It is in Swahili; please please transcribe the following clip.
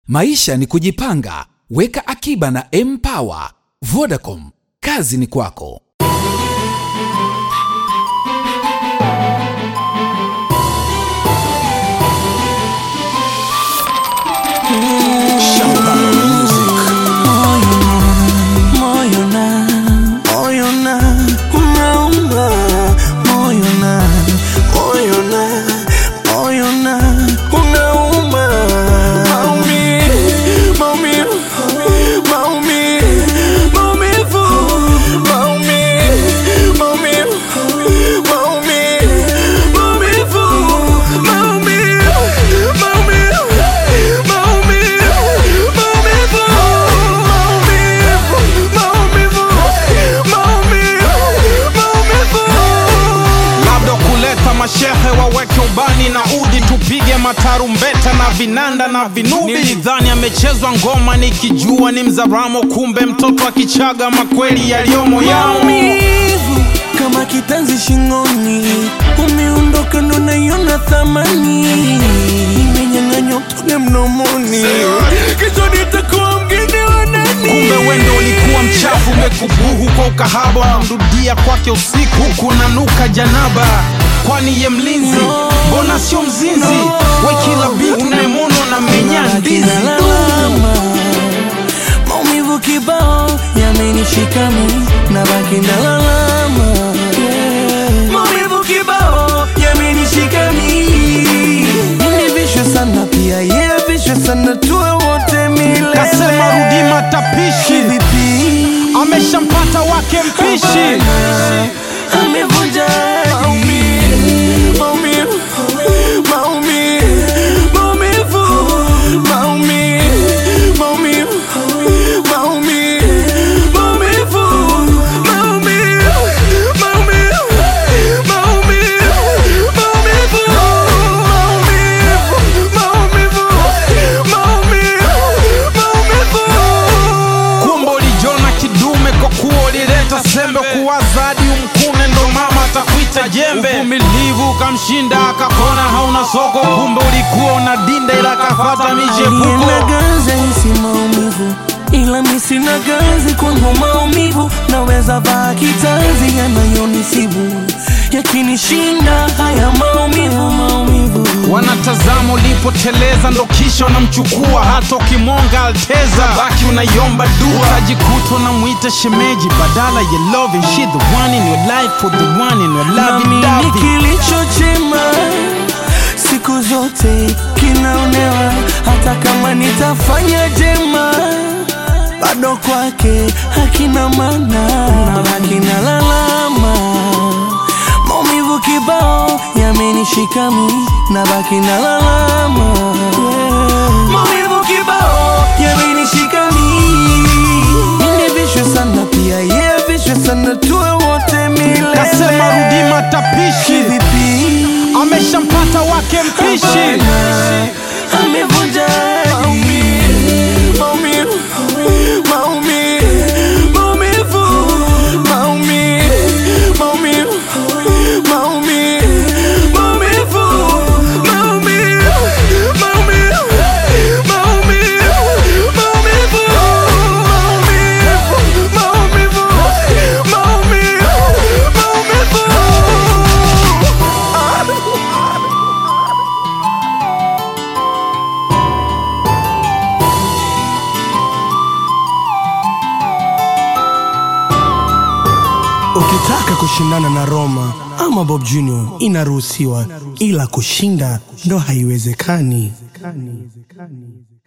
Maisha ni kujipanga. Weka akiba na Mpower. Vodacom, kazi ni kwako. Moyo na, moyo na, unauma. Moyo na, moyo na, moyo na, unauma. Maumivu, maumivu, maumivu, maumivu, maumivu, maumivu, maumivu, maumivu, maumivu, maumivu, maumivu, labda kuleta mashehe waweke ubani na udi tupige matarumbeta na vinanda na vinubi nilidhani amechezwa ngoma nikijua ni mzaramo kumbe mtoto akichaga makweli yaliyomo yamo maumivu kama kitanzi shingoni, umeondoka ndo naiona thamani, imenyang'anywa toge mdomoni, kesho nitakuwa mgeni wa nani? kumbe wendo ulikuwa mchafu umekubuhu kwa ukahaba unamrudia kwake usiku kunanuka janaba kwani ye mlinzi mbona sio mzinzi we kila bitu nayemono na menya ndizi Nalalama, maumivu kibao yamenishika mi na baki nalalama yeah. maumivu kibao yamenishika mi nilivishwe sana pia yevishwe sana tuwe wote milele kasema rudi matapishi vipi ameshampata wake mpishi amevunja maumivu maumivu maumivu maumivu maumivu maumivu maumivu maumivu maumivu maumivu maumivu maumivu maumivu maumivu maumivu kumbe ulijona kidume kwa kuwa ulileta sembe kuwaza hadi umkune ndo mama atakuita jembe uvumilivu ukamshinda akakona hauna soko kumbe ulikuwa unadinda ila kafata michepuko Alienda ganzi hisi maumivu ila mi sina ganzi kwangu maumivu naweza vaa kitanzi yanayonisibu yakinishinda haya maumivu maumivu wanatazama ulipoteleza ndo kisha wanamchukua hata ukimwonga alteza baki unaiomba dua utajikuta unamwita shemeji badala ya loving she the one in your life for the one in your nami ni loving kilicho chema siku zote kinaonewa hata kama nitafanya jema bado kwake hakina maana na hakina lalama maumivu kibao yamenishika mi na baki na lalama yeah. maumivu kibao yamenishika mi nilivishwe sana pia yevishwe sana tuwe wote milele kasema rudi matapishi vipi ameshampata wake mpishi amevunja maumivu maumivu maumivu maumivu maumivu maumivu maumivu maumivu maumivu maumivu maumivu maumivu maumivu maumivu maumivu Ukitaka kushindana na Roma ama Bob Junior inaruhusiwa, ila kushinda ndo haiwezekani.